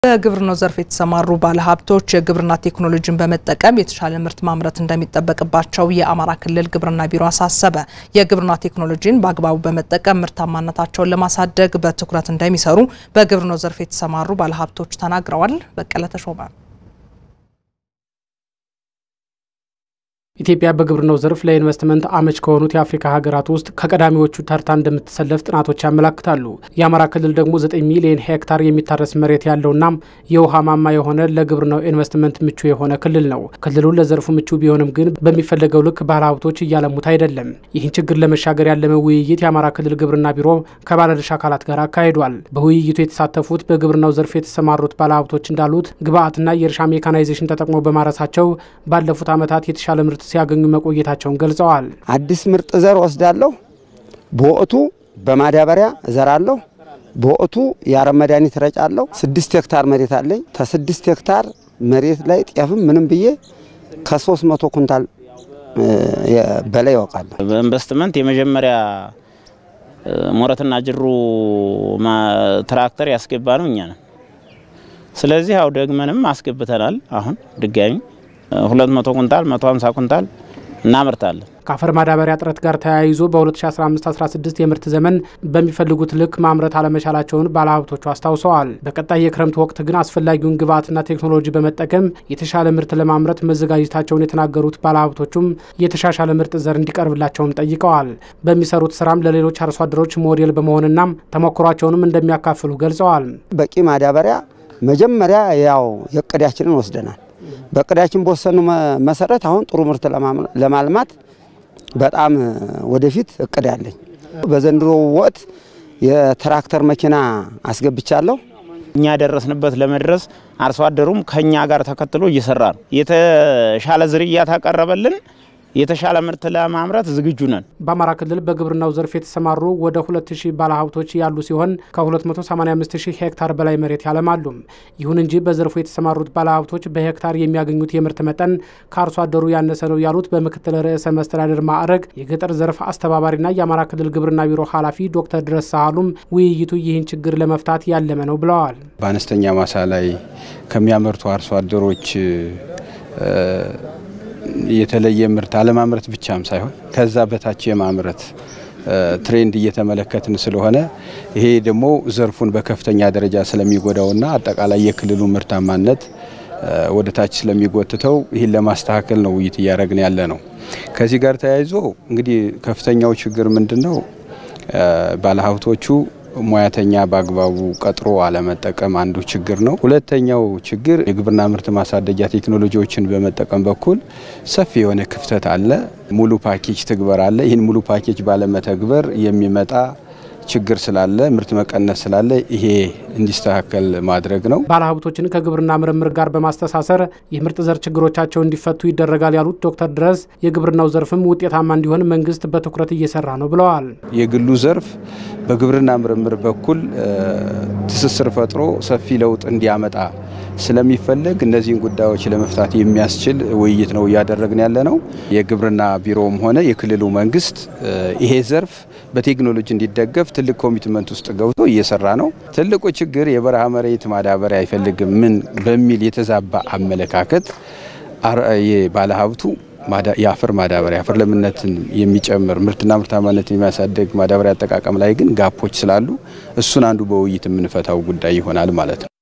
በግብርናው ዘርፍ የተሰማሩ ባለሀብቶች የግብርና ቴክኖሎጂን በመጠቀም የተሻለ ምርት ማምረት እንደሚጠበቅባቸው የአማራ ክልል ግብርና ቢሮ አሳሰበ። የግብርና ቴክኖሎጂን በአግባቡ በመጠቀም ምርታማነታቸውን ለማሳደግ በትኩረት እንደሚሰሩ በግብርናው ዘርፍ የተሰማሩ ባለሀብቶች ተናግረዋል። በቀለ ተሾመ ኢትዮጵያ በግብርናው ዘርፍ ለኢንቨስትመንት አመች ከሆኑት የአፍሪካ ሀገራት ውስጥ ከቀዳሚዎቹ ተርታ እንደምትሰለፍ ጥናቶች ያመላክታሉ። የአማራ ክልል ደግሞ 9 ሚሊዮን ሄክታር የሚታረስ መሬት ያለውና የውሃ ማማ የሆነ ለግብርናው ኢንቨስትመንት ምቹ የሆነ ክልል ነው። ክልሉ ለዘርፉ ምቹ ቢሆንም ግን በሚፈለገው ልክ ባለሀብቶች እያለሙት አይደለም። ይህን ችግር ለመሻገር ያለመ ውይይት የአማራ ክልል ግብርና ቢሮ ከባለድርሻ አካላት ጋር አካሂዷል። በውይይቱ የተሳተፉት በግብርናው ዘርፍ የተሰማሩት ባለሀብቶች እንዳሉት ግብአትና የእርሻ ሜካናይዜሽን ተጠቅመው በማረሳቸው ባለፉት ዓመታት የተሻለ ምርት ሲያገኙ መቆየታቸውን ገልጸዋል። አዲስ ምርጥ ዘር ወስዳለሁ፣ በወቅቱ በማዳበሪያ እዘራለሁ፣ በወቅቱ የአረም መድኃኒት ረጫለሁ። ስድስት ሄክታር መሬት አለኝ። ከስድስት ሄክታር መሬት ላይ ጤፍም ምንም ብዬ ከሶስት መቶ ኩንታል በላይ ያውቃለሁ። በኢንቨስትመንት የመጀመሪያ ሞረትና ጅሩ ትራክተር ያስገባ ነው እኛ ነን። ስለዚህ ያው ደግመንም አስገብተናል። አሁን ድጋሚ ሁለት መቶ ኩንታል መቶ ሀምሳ ኩንታል እናመርታለን። ከአፈር ማዳበሪያ እጥረት ጋር ተያይዞ በ2015/16 የምርት ዘመን በሚፈልጉት ልክ ማምረት አለመቻላቸውን ባለሀብቶቹ አስታውሰዋል። በቀጣይ የክረምት ወቅት ግን አስፈላጊውን ግብዓትና ቴክኖሎጂ በመጠቀም የተሻለ ምርት ለማምረት መዘጋጀታቸውን የተናገሩት ባለሀብቶቹም የተሻሻለ ምርጥ ዘር እንዲቀርብላቸውም ጠይቀዋል። በሚሰሩት ስራም ለሌሎች አርሶ አደሮች ሞዴል በመሆንና ተሞክሯቸውንም እንደሚያካፍሉ ገልጸዋል። በቂ ማዳበሪያ መጀመሪያ ያው የእቅዳችንን ወስደናል። በእቅዳችን በወሰኑ መሰረት አሁን ጥሩ ምርት ለማልማት በጣም ወደፊት እቅድ አለኝ። በዘንድሮ ወቅት የትራክተር መኪና አስገብቻለሁ። እኛ ደረስንበት ለመድረስ አርሶ አደሩም ከኛ ጋር ተከትሎ እየሰራ ነው። የተሻለ ዝርያ ታቀረበልን የተሻለ ምርት ለማምረት ዝግጁ ነን። በአማራ ክልል በግብርናው ዘርፍ የተሰማሩ ወደ 2000 ባለሀብቶች ያሉ ሲሆን ከ285000 ሄክታር በላይ መሬት ያለማሉ። ይሁን እንጂ በዘርፉ የተሰማሩት ባለሀብቶች በሄክታር የሚያገኙት የምርት መጠን ከአርሶ አደሩ ያነሰ ነው ያሉት በምክትል ርዕሰ መስተዳድር ማዕረግ የገጠር ዘርፍ አስተባባሪና የአማራ ክልል ግብርና ቢሮ ኃላፊ ዶክተር ድረስ ሳህሉም ውይይቱ ይህን ችግር ለመፍታት ያለመ ነው ብለዋል። በአነስተኛ ማሳ ላይ ከሚያመርቱ አርሶ አደሮች የተለየ ምርት አለማምረት ብቻም ሳይሆን ከዛ በታች የማምረት ትሬንድ እየተመለከትን ስለሆነ ይሄ ደግሞ ዘርፉን በከፍተኛ ደረጃ ስለሚጎዳውና አጠቃላይ የክልሉ ምርታማነት ወደ ታች ስለሚጎትተው ይህን ለማስተካከል ነው ውይይት እያደረግን ያለ ነው። ከዚህ ጋር ተያይዞ እንግዲህ ከፍተኛው ችግር ምንድን ነው? ባለሀብቶቹ ሙያተኛ በአግባቡ ቀጥሮ አለመጠቀም አንዱ ችግር ነው። ሁለተኛው ችግር የግብርና ምርት ማሳደጊያ ቴክኖሎጂዎችን በመጠቀም በኩል ሰፊ የሆነ ክፍተት አለ። ሙሉ ፓኬጅ ትግበር አለ። ይህን ሙሉ ፓኬጅ ባለመተግበር የሚመጣ ችግር ስላለ ምርት መቀነስ ስላለ ይሄ እንዲስተካከል ማድረግ ነው። ባለሀብቶችን ከግብርና ምርምር ጋር በማስተሳሰር የምርጥ ዘር ችግሮቻቸው እንዲፈቱ ይደረጋል ያሉት ዶክተር ድረስ የግብርናው ዘርፍም ውጤታማ እንዲሆን መንግስት በትኩረት እየሰራ ነው ብለዋል። የግሉ ዘርፍ በግብርና ምርምር በኩል ትስስር ፈጥሮ ሰፊ ለውጥ እንዲያመጣ ስለሚፈለግ እነዚህን ጉዳዮች ለመፍታት የሚያስችል ውይይት ነው እያደረግን ያለ ነው። የግብርና ቢሮውም ሆነ የክልሉ መንግስት ይሄ ዘርፍ በቴክኖሎጂ እንዲደገፍ ትልቅ ኮሚትመንት ውስጥ ገብቶ እየሰራ ነው። ትልቁ ችግር የበረሃ መሬት ማዳበሪያ አይፈልግም ምን በሚል የተዛባ አመለካከት ባለሀብቱ የአፈር ማዳበሪያ አፈር ለምነትን የሚጨምር ምርትና ምርታማነትን የሚያሳድግ ማዳበሪያ አጠቃቀም ላይ ግን ጋፖች ስላሉ እሱን አንዱ በውይይት የምንፈታው ጉዳይ ይሆናል ማለት ነው።